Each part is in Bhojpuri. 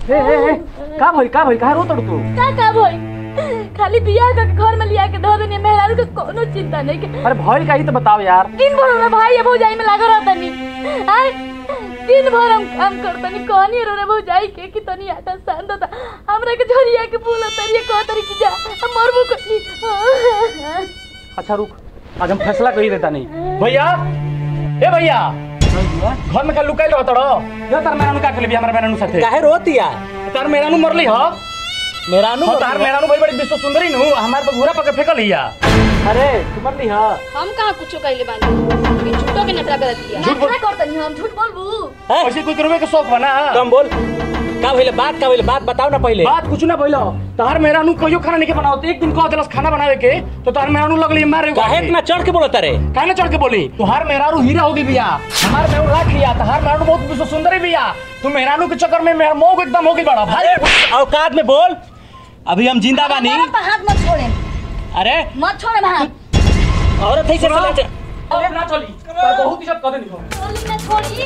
ए ए ए का भइल का भइल काहे रोतड़ तू का का भई खाली बियाह करके घर में लिया के धो देनी मेहरारू के कोनो चिंता नहीं के अरे भइल का ही तो बताओ यार दिन भर में भाई या भौजाई में लागल रहतनी आय दिन भर हम काम करतनी कहनी रो रे भौजाई के कि तनी आटा सान दो हमरा के झरिया के बोल तरिया कह तरी की जा हम मरबो कनी अच्छा रुक आज हम फैसला कर ही देता नहीं भैया ए भैया घर में का लुकाइल रहत रहो यो तार मेरानु का खेले हमारे मेरानु साथे काहे रोतिया तार मेरानु मरली ह मेरानु हो तार मेरानु बड़ी बड़ी विश्व सुंदरी नु हमार तो घोड़ा पके फेकल हिया अरे तू मरली ह हम कहां कुछो कहले बानी कि झूठो के नटरा करत किया झूठ बोल- करतनी हम झूठ बोलबू हैं? ऐसे कोई करवे के शौक बना कम बोल का भइले बात का भइले बात बताओ ना पहले बात कुछ ना भइलो तार मेरानु कहियो खाना नहीं के बनाओ एक दिन कह देलस खाना बनावे के तो तार मेरानु लगली मारे काहे इतना चढ़ के बोलत रे काहे चढ़ के बोली तुहार मेहरारू हीरा होगी भैया हमार मेहरारू राख लिया तुहार मेहरारू बहुत विश्व सुंदरी भैया तू मेहरारू के चक्कर में मेरा मोह एकदम होगी बड़ा भाई औकात में बोल अभी हम जिंदा बानी हाथ मत छोड़े अरे मत छोड़े हाथ औरत है से चले अरे ना चली तार बहुत ही सब कदे निको छोड़ी ना छोड़ी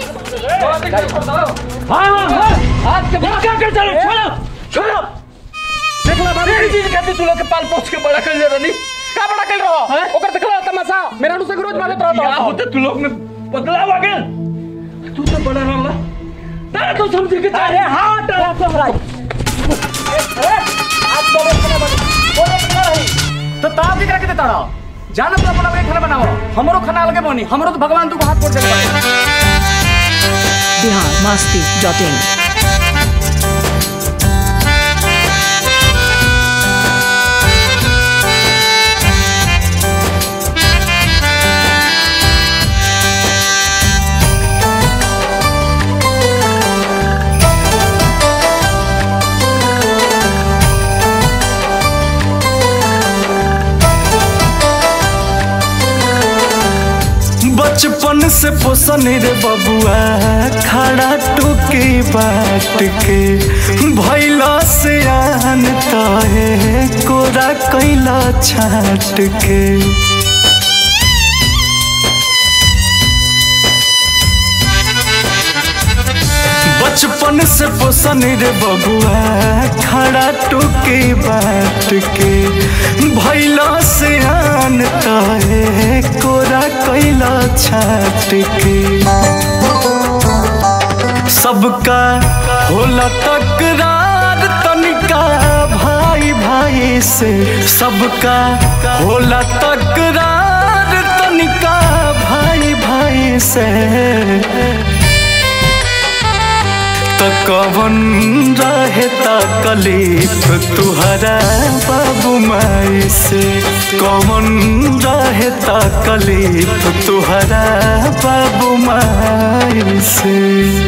हां हां हां आज के बाद क्या कर चलो छोड़ो छोड़ो देखला बाबू मेरी चीज कहती तू लोग के पाल पोछ के बड़ा कर ले रनी का बड़ा कर रहो ओकर देखला तमाशा मेरा से रोज मारत रहो क्या होते तू लोग में बदलाव आ गया तू तो बड़ा रहला ना तो समझ के अरे हट आज तो खाना बना बोले खाना रही तो ताव भी करके देता रहो जान अपना अपना अपने खाना बनाओ हमरो खाना अलगे बनी हमरो तो भगवान तू को हाथ पोड़ देले बिहार मस्ती डॉट इन बचपन से पोसन रे बबुआ खड़ा टोके बाट के भैला से आन तहे कोरा कैला छाट के बचपन से पोसन रे बबुआ खड़ा टोके बाट के भैला से आन तहे कोरा कैला छाट के सबका होला तकरार तनिका भाई भाई से सबका होला तकरार तनिका भाई भाई से त कवन रहे तकलीफ तुहरा बाबू माई से कवन रहे तकलीफ तुहरा बाबू माई से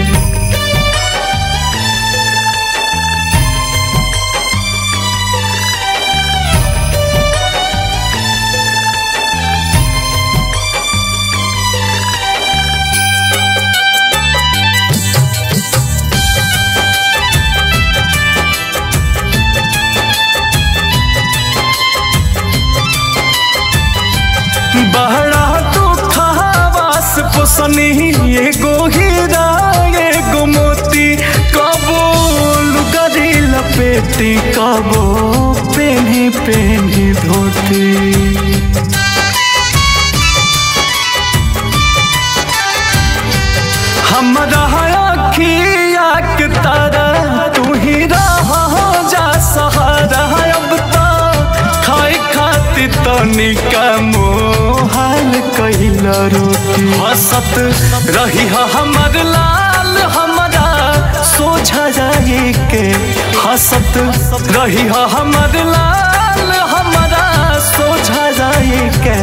बहरा तो खावास पोसनी एगो हीरा एगो मोती कबो लुगरी लपेटी कबो पेनी पेनी धोती हमरा अखिया के तारा तू ही रह जा सहारा अब तो खाए खाती तनिका मोहाल कैला रोटी हसत रही हा हमर लाल हमरा सोझा जाए के हसत रही हा हमर लाल हमरा सोझा जाए के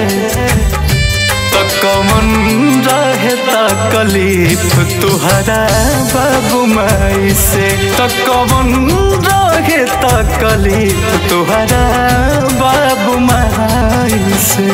त कमन रहे तकलीफ तुहरा बाबू माई से त कमन रहे तकलीफ तुहरा बाबू माई से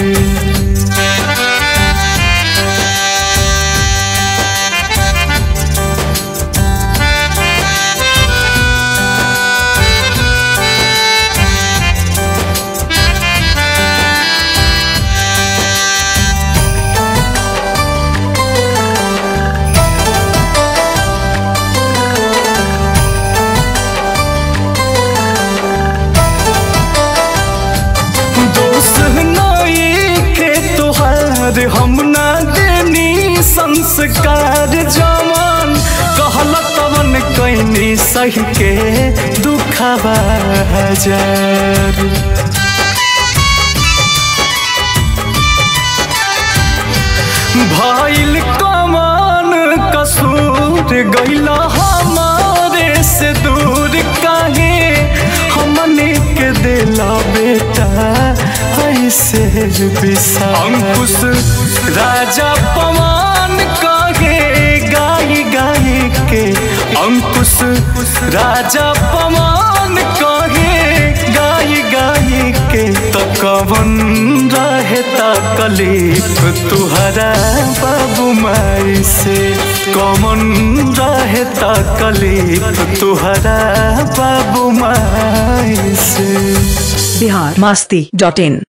संस्कार जमन कहल तवन कैनी सही के दुखबा हजार भइल कमान कसूर गइला हमारे से दूर काहे हमने के दिला बेटा ऐसे बिसा अंकुश राजा पवन काहे गाई गाई के अंकुश राजा पवन काहे गाई गाई के तो कवन रहे तकलीफ तुहरा बाबू माई से कवन रहे तकलीफ तुहरा बाबू माई से बिहार मस्ती डॉट इन